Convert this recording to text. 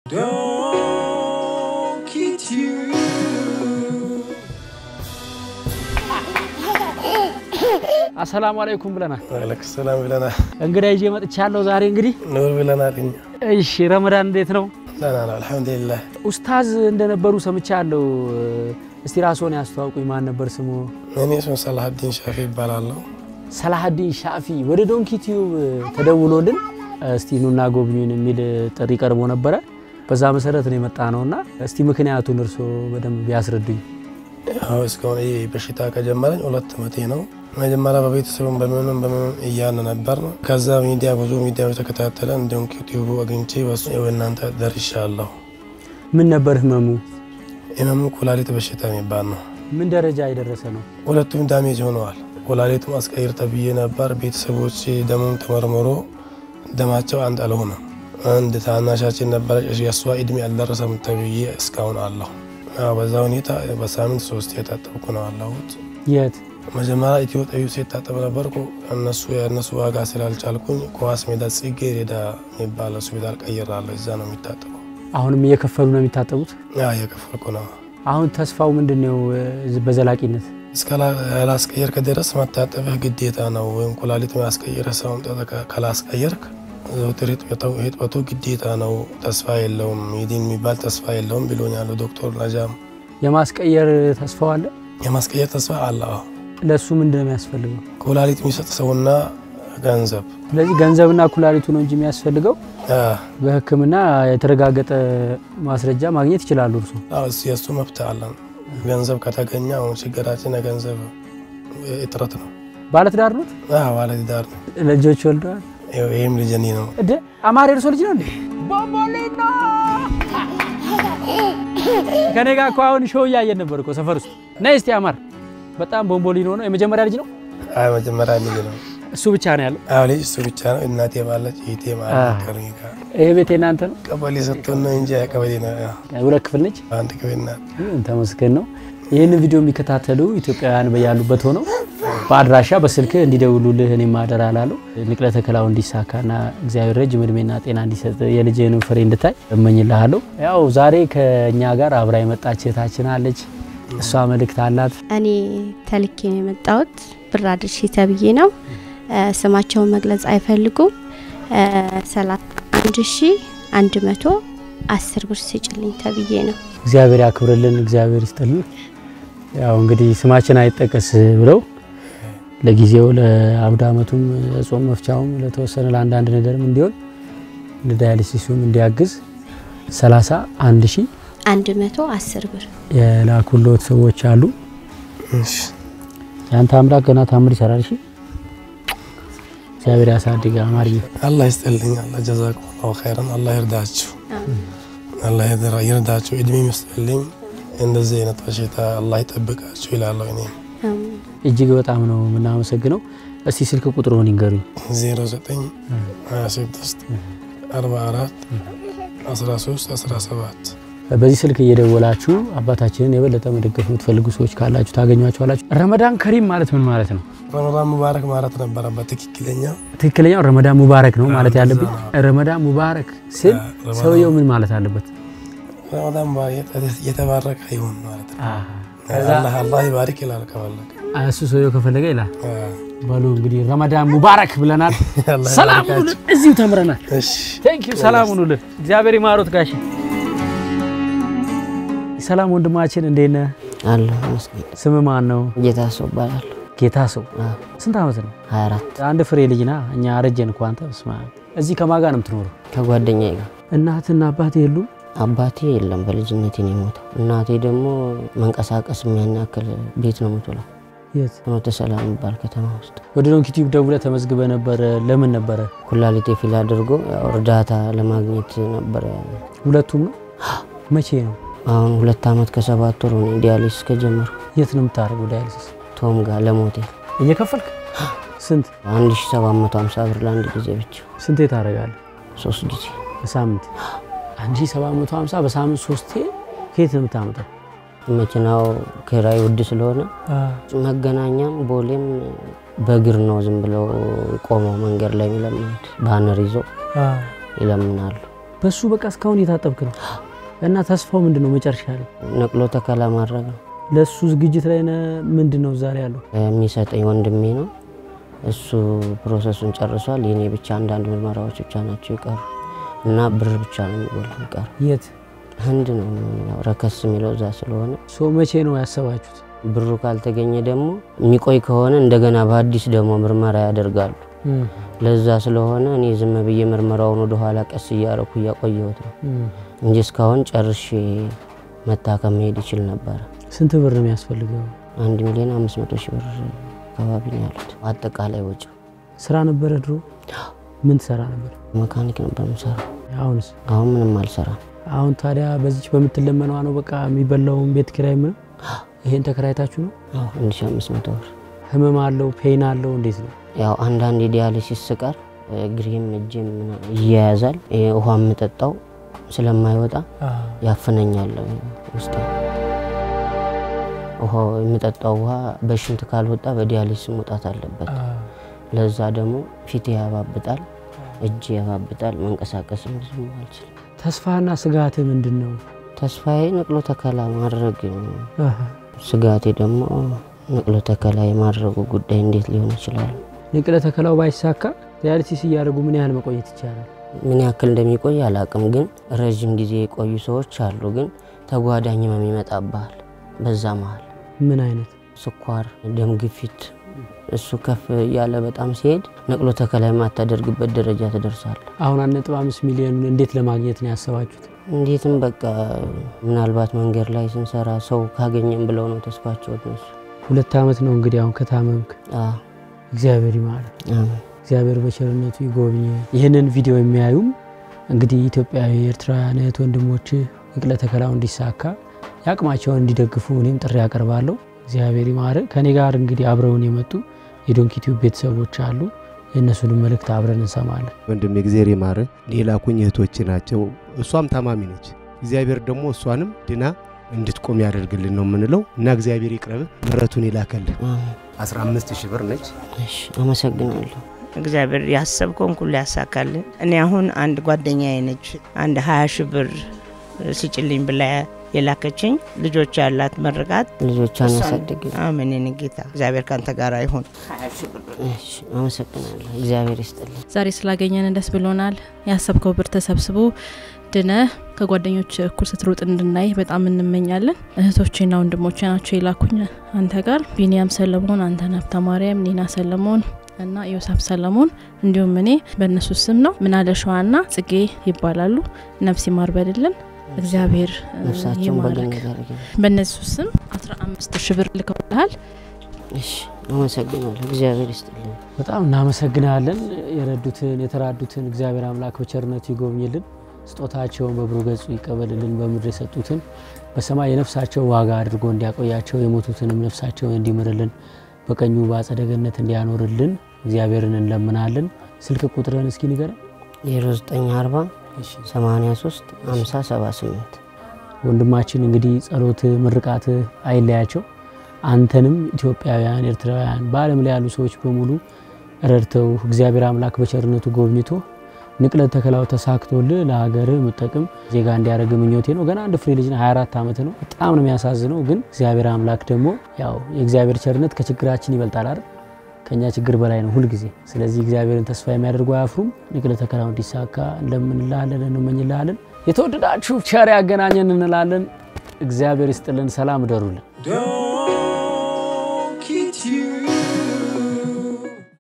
Don't kid you. አሰላሙ አለይኩም ብለናል። ዋለይኩም ሰላም ብለናል። እንግዳ ይዤ መጥቻለሁ ዛሬ እንግዲህ። ኑር ብለናል። እኛ እሺ ረመዳን እንዴት ነው? ደህና ነው አልሐምዱሊላህ። ኡስታዝ እንደነበሩ ሰምቻለሁ። እስቲ ራስዎን ያስተዋውቁኝ። ማን ነበር ስሙ? እኔ ስም ሰላሀዲን ሻፊ ይባላለሁ። ሰላሀዲን ሻፊ። ወደ ዶንኪ ቲዩብ ተደውሎልን እስቲ ኑና ጎብኙን የሚል ጥሪ ቀርቦ ነበረ። በዛ መሰረት ነው የመጣ ነውና እስቲ ምክንያቱን እርስዎ በደንብ ቢያስረዱኝ። ያው እስካሁን ይህ በሽታ ከጀመረኝ ሁለት ዓመቴ ነው። መጀመሪያ በቤተሰቡም በምንም በምንም እያለ ነበር ነው። ከዛ ሚዲያ ብዙ ሚዲያዎች ተከታተለን እንዲሁም ዩቲዩቡ አግኝቼ በሱ ያው እናንተ ደርሻለሁ። ምን ነበር ህመሙ? ህመሙ ኩላሊት በሽታ የሚባል ነው። ምን ደረጃ የደረሰ ነው? ሁለቱም ዳሜጅ ሆነዋል። ኩላሊቱም አስቀይር ተብዬ ነበር። ቤተሰቦች ደሙም ተመርምሮ ደማቸው አንድ አልሆነም። አንድ ታናሻችን ነበረች፣ የእሷ እድሜ አልደረሰም ተብዬ እስካሁን አለሁ። ያው በዛ ሁኔታ በሳምንት ሶስት የታጠብኩ ነው አለሁት። የት? መጀመሪያ ኢትዮ ጠቢብ ሲታጠብ ነበርኩ። እነሱ የእነሱ ዋጋ ስላልቻልኩኝ ኳስ ሜዳ ጽጌ ሬዳ የሚባል ሆስፒታል ቀይራለሁ። እዛ ነው የሚታጠበው። አሁንም እየከፈሉ ነው የሚታጠቡት? ያ እየከፈልኩ ነው። አሁን ተስፋው ምንድን ነው በዘላቂነት? እስካላስቀየርክ ድረስ መታጠብህ ግዴታ ነው። ወይም ኩላሊት ያስቀየረ ሰው ካላስቀየርክ ዘውትር ህጥበቱ ግዴታ ነው። ተስፋ የለውም ይድን የሚባል ተስፋ የለውም ብሎኛል ዶክተር ነጃም። የማስቀየር ተስፋው አለ? የማስቀየር ተስፋ አለ። አዎ። ለእሱ ምንድን ነው የሚያስፈልገው? ኩላሊት የሚሰጥ ሰውና ገንዘብ። ስለዚህ ገንዘብና ኩላሊቱ ነው እንጂ የሚያስፈልገው አ፣ በሕክምና የተረጋገጠ ማስረጃ ማግኘት ይችላሉ። እርሱ አዎ፣ እሱ የእሱ መብት አለን። ገንዘብ ከተገኘ አሁን ችግራችን የገንዘብ እጥረት ነው። ባለትዳር ኖት? አዎ፣ ባለትዳር ነው። ልጆች ወልደዋል? ይኸው ይህም ልጅ እኔ ነው። እደ አማር የእርሶ ልጅ ነው እንዴ? ቦምቦሊኖ ከኔ ጋር እኮ አሁን ሾው እያየን ነበር እኮ ሰፈር ውስጥ። ነይ እስቲ አማር። በጣም ቦምቦሊኖ ነው። የመጀመሪያ ልጅ ነው? አይ መጀመሪያ ልጅ ነው። እሱ ብቻ ነው ያለው? አዎ፣ ልጅ እሱ ብቻ ነው። እናቴ ባለች እህቴ ማለት ከእኔ ጋር ይሄ ቤት የእናንተ ነው? ቀበሌ ሰጥቶን ነው እንጂ ቀበሌ ነው። ያው ሁለት ክፍል ነች? አንድ ክፍል ናት። ተመስገን ነው። ይህን ቪዲዮ የሚከታተሉ ኢትዮጵያውያን በያሉበት ሆነው በአድራሻ በስልክ እንዲደውሉልህ እኔም አደራ እላለሁ። ንቅለ ተከላው እንዲሳካና እግዚአብሔር ረጅም እድሜና ጤና እንዲሰጥ የልጅህን ፍሬ እንድታይ እመኝልሃለሁ። ያው ዛሬ ከእኛ ጋር አብራ የመጣች እህታችን አለች። እሷ መልእክት አላት። እኔ ተልኬ ነው የመጣሁት። ብር አድርሺ ተብዬ ነው። ስማቸውን መግለጽ አይፈልጉም። ሰላሳ አንድ ሺ አንድ መቶ አስር ብር ስጭልኝ ተብዬ ነው። እግዚአብሔር ያክብርልን፣ እግዚአብሔር ይስጥልን። ያው እንግዲህ ስማችን አይጠቀስ ብለው ለጊዜው ለአውደ ዓመቱም ጾም መፍቻውም ለተወሰነ ለአንዳንድ ነገርም እንዲሆን ለዳያሊሲሱም እንዲያግዝ 31 ሺህ አንድ መቶ አስር ብር የላኩሎት ሰዎች አሉ። እሺ፣ የአንተ አምላክ ገና ታምር ይሰራል። እሺ እግዚአብሔር ያሳድግ። አማርኛ አላህ ይስጥልኝ። አላህ ጀዛኩሙላሁ ኸይረን። አላህ ይርዳችሁ፣ አላህ ይርዳ- ይርዳችሁ፣ እድሜ ይስጥልኝ። እንደዚህ አይነት በሽታ አላህ ይጠብቃችሁ ይላለሁ። እኔም እጅግ በጣም ነው የምናመሰግነው። እስቲ ስልክ ቁጥሩን ይንገሩኝ። 09 26 44 13 17 በዚህ ስልክ እየደወላችሁ አባታችንን የበለጠ መደገፍ የምትፈልጉ ሰዎች ካላችሁ ታገኟቸዋላችሁ። ረመዳን ከሪም ማለት ምን ማለት ነው? ረመዳን ሙባረክ ማለት ነበረበት ትክክለኛ። ትክክለኛው ረመዳን ሙባረክ ነው ማለት ያለብኝ። ረመዳን ሙባረክ ስል ረመዳን- ሰውየው ምን ማለት አለበት? ረመዳን ሙባረክ የተባረከ ይሁን ማለት ነው። ከዛ አላህ አላህ ይባርክ ይላል ከፈለገ። እሱ ሰውየው ከፈለገ ይላል። አ፣ በሉ እንግዲህ ረመዳን ሙባረክ ብለናል። አላህ ሰላም ይባርካችሁ። ሁኑልን። እዚሁ ተምረናል። እሺ ቴንክ ዩ ሰላም ሁኑልን። እግዚአብሔር ይማሮት ጋሽ ሰላም ወንድማችን እንዴት ነህ? አለ መስገን ስም ማን ነው? ጌታ ሰው እባላለሁ። ጌታ ሰው አዎ፣ ስንት ዓመት ነው? 24 አንድ ፍሬ ልጅ ና እኛ አረጀን እኮ አንተ። በስመ አብ። እዚህ ከማን ጋር ነው የምትኖረው? ከጓደኛዬ ጋር እናትና አባት የሉም? አባቴ የለም በልጅነቴ ነው የሞተው። እናቴ ደግሞ መንቀሳቀስ የሚያን ያክል ቤት ነው የምትውለው። የት? ፍኖተ ሰላም የሚባል ከተማ ውስጥ ወደ ዶንኪ ቲዩብ ደውለህ ተመዝግበህ ነበረ። ለምን ነበረ? ኩላሊቴ ፊል አድርጎ ያው እርዳታ ለማግኘት ነበረ። ሁለቱም ነው? መቼ ነው? አሁን ሁለት ዓመት ከሰባት ወር ሆነ ዲያሊሲስ ከጀመርኩ። የት ነው የምታደርገው ዳያሊሲስ? ቶም ጋር ለሞቴ እየከፈልክ ስንት 1750 ብር ለአንድ ጊዜ ብቻ ስንቴ ታደርጋለህ? ሶስት ጊዜ በሳምንት 1750 በሳምንት ሶስቴ ከየት ነው የምታመጣው? መኪናው ኪራይ ውድ ስለሆነ መገናኛም ቦሌም በእግር ነው ዝም ብለው ቆመው መንገድ ላይ የሚለምኑት። ባነር ይዞ ይለምናሉ። በሱ በቃ እስካሁን እየታጠብክ ነው እና ተስፋው ምንድን ነው መጨረሻ ላይ ነቅሎ ተከላ ማድረግ ነው ለእሱ ዝግጅት ላይ ነህ? ምንድን ነው ዛሬ ያለው የሚሰጠኝ ወንድሜ ነው። እሱ ፕሮሰሱን ጨርሷል። የኔ ብቻ አንዳንድ ምርመራዎች ብቻ ናቸው ይቀሩ እና ብር ብቻ ነው የሚጎል ይቀሩ። የት ህንድ ነው የሚሆነው፣ ረከስ የሚለው እዛ ስለሆነ ሶ መቼ ነው ያሰባችሁት? ብሩ ካልተገኘ ደግሞ የሚቆይ ከሆነ እንደገና በአዲስ ደግሞ ምርመራ ያደርጋሉ። እም፣ ለዛ ስለሆነ እኔ ዝም ብዬ ምርመራውን ወደኋላ ቀስ እያረኩ እያቆየሁት ነው እም። እንጂ እስካሁን ጨርሼ መታከም መሄድ ይችል ነበረ። ስንት ብር ነው የሚያስፈልገው? አንድ ሚሊዮን አምስት መቶ ሺህ ብር አካባቢ ነው ያሉት አጠቃላይ ወጪ። ስራ ነበረ ድሮ? ምን ትሰራ ነበር? መካኒክ ነበር የምሰራው። አሁንስ? አሁን ምንም አልሰራም። አሁን ታዲያ በዚች በምትለመነዋ ነው በቃ የሚበላውን ቤት ኪራይ ምን ይሄን ተከራይታችሁ ነው? አንድ ሺህ አምስት መቶ ብር ህመም አለው ፔን አለው እንዴት ነው? ያው አንዳንድ የዲያሊሲስ ስቀር እግሬም እጄም ምና- ይያያዛል። ይሄ ውሃ የምጠጣው ስለማይወጣ ያፍነኛል ውስጥ ውሃ የምጠጣው ውሃ በሽንት ካልወጣ በዲያሊሲስ መውጣት አለበት። ለዛ ደግሞ ፊቴ ያባብጣል፣ እጅ ያባብጣል፣ መንቀሳቀስም ብዙ አልችልም። ተስፋና ስጋት ምንድን ነው? ተስፋዬ ነቅሎ ተከላ ማድረግ ነው። ስጋቴ ደግሞ ነቅሎ ተከላ የማድረጉ ጉዳይ እንዴት ሊሆን ይችላል? ንቅለ ተከላው ባይሳካ ዲያሊሲስ እያደረጉ ምን ያህል መቆየት ይቻላል? ምን ያክል እንደሚቆይ አላቅም፣ ግን ረዥም ጊዜ የቆዩ ሰዎች አሉ። ግን ተጓዳኝ ህመም ይመጣብሃል። በዛ መሀል ምን አይነት ስኳር፣ ደም ግፊት እሱ ከፍ እያለ በጣም ሲሄድ ነቅሎ ተከላ የማታደርግበት ደረጃ ትደርሳለህ። አሁን አንድ ነጥብ አምስት ሚሊዮን እንዴት ለማግኘት ነው ያሰባችሁት? እንዴትም በቃ ምናልባት መንገድ ላይ ስንሰራ ሰው ካገኘም ብለው ነው ተስፋቸው እነሱ። ሁለት ዓመት ነው እንግዲህ አሁን ከታመምክ። አዎ፣ እግዚአብሔር ይማረ፣ አሜን። እግዚአብሔር በቸርነቱ ይጎብኝ። ይህንን ቪዲዮ የሚያዩም እንግዲህ ኢትዮጵያዊ ኤርትራውያን እህት ወንድሞች ንቅለ ተከላው እንዲሳካ የአቅማቸውን እንዲደግፉ እኔም ጥሪ ያቀርባለሁ። እግዚአብሔር ይማረ። ከኔ ጋር እንግዲህ አብረውን የመጡ የዶንኪቲዩብ ቤተሰቦች አሉ። የእነሱንም መልእክት አብረን እንሰማለን። ወንድም የእግዚአብሔር ይማር ሌላኩኝ እህቶች ናቸው። እሷም ታማሚ ነች። እግዚአብሔር ደግሞ እሷንም ድና እንድትቆም ያደርግልን ነው የምንለው እና እግዚአብሔር ይቅረብ ምሕረቱን ይላከልን። አሜን። 15 ሺህ ብር ነች። እሺ፣ አመሰግናለሁ። እግዚአብሔር ያሰብከውን ሁሉ ያሳካልን። እኔ አሁን አንድ ጓደኛዬ ነች አንድ ሀያ ሺህ ብር ስጭልኝ ብላ የላከችኝ ልጆች ያላት መርቃት ልጆቿን ያሳድግል። አሜን። የኔ ጌታ እግዚአብሔር ካንተ ጋር ይሁን። እሺ፣ አመሰግናለሁ። እግዚአብሔር ይስጥልን። ዛሬ ስላገኘን ደስ ብሎናል። ያሰብከው ብር ተሰብስቦ ድነ ከጓደኞች እኩል ስትሮጥ እንድናይ በጣም እንመኛለን። እህቶቼና ወንድሞቼ ናቸው የላኩኝ አንተ ጋር ቢኒያም ሰለሞን፣ አንተነህ ሀብተ ማርያም፣ ኒና ሰለሞን እና ዮሳፍ ሰለሞን እንዲሁም እኔ በእነሱ ስም ነው። ምናለሸዋና ጽጌ ይባላሉ። ነፍስ ይማር በልልን። እግዚአብሔር እ, ነፍሳቸውን ይማርክ። በገነት ያድርግልን። በእነሱ ስም 15 ሺህ ብር ልከውልሃል። እሺ፣ አመሰግናለሁ። እግዚአብሔር ይስጥልን። በጣም እናመሰግናለን። የረዱትን የተራዱትን እግዚአብሔር አምላክ በቸርነቱ ይጎብኝልን፣ ስጦታቸውን በብሩ ገጹ ይቀበልልን። በምድር የሰጡትን በሰማይ የነፍሳቸው ዋጋ አድርጎ እንዲያቆያቸው የሞቱትንም ነፍሳቸውን እንዲምርልን በቀኙ በአጸደ ገነት እንዲያኖርልን እግዚአብሔርን እንለምናለን። ስልክ ቁጥርን እስኪ ንገረን። 0940 83 50 78 ወንድማችን እንግዲህ ጸሎት ምርቃት አይለያቸው። አንተንም ኢትዮጵያውያን፣ ኤርትራውያን በዓለም ላይ ያሉ ሰዎች በሙሉ ረድተው እግዚአብሔር አምላክ በቸርነቱ ጎብኝቶ ንቅለ ተከላው ተሳክቶልህ ለሀገር የምጠቅም ዜጋ እንዲያደርግ ምኞቴ ነው። ገና አንድ ፍሬ ልጅ ነህ፣ 24 ዓመት ነው። በጣም ነው የሚያሳዝነው። ግን እግዚአብሔር አምላክ ደግሞ ያው የእግዚአብሔር ቸርነት ከችግራችን ይበልጣል አይደል? ከኛ ችግር በላይ ነው ሁልጊዜ። ስለዚህ እግዚአብሔርን ተስፋ የሚያደርጉ አያፍሩም። ንቅለ ተከላው እንዲሳካ እንደምንላለን እንመኝላለን። የተወደዳችሁ ቸር ያገናኘን እንላለን። እግዚአብሔር ይስጥልን። ሰላም እደሩልን። Don't kid you.